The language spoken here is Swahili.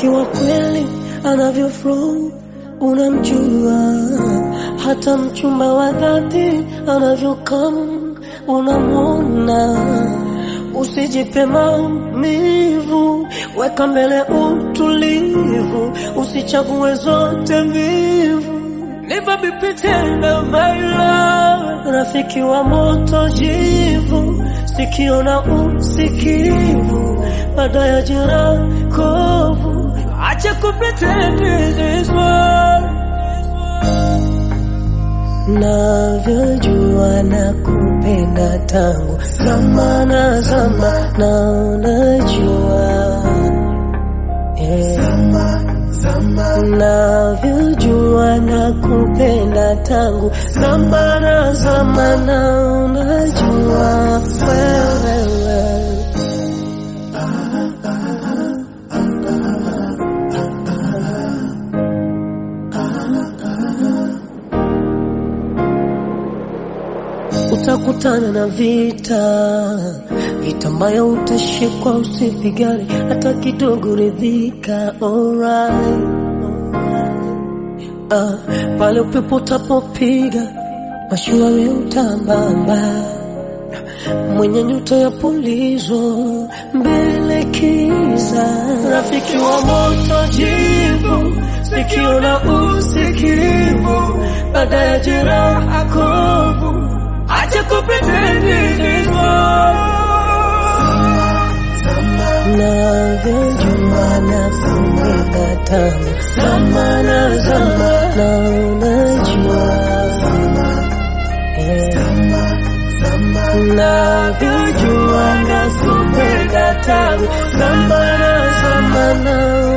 rafiki wa kweli anavyo flow unamjua, hata mchumba wa dhati anavyokam unamwona. Usijipe maumivu, weka mbele utulivu, usichague zote mbivu. Never be pretender, my love. Rafiki wa moto jivu, sikio na usikivu, baada ya jeraha kovu, acha kupretend this one. Navyojua na kupenda tangu zamana zama, na unajua yeah. Navyojua na kupenda tangu zamana zama, na unajua wewe utakutana na vita, vita ambayo utashikwa, usipigane hata kidogo, ridhika. Alright, ah, pale upepo utapopiga mashua, we utambamba, mwenye nyuta ya pulizo mbele kiza, rafiki wa moto jivu, sikio na usikivu, baada ya jeraha kovu Acha kupretend this Navyojua na kupenda tangu zamana zama, na unajua yeah. Navyojua na kupenda tangu zamana zama, na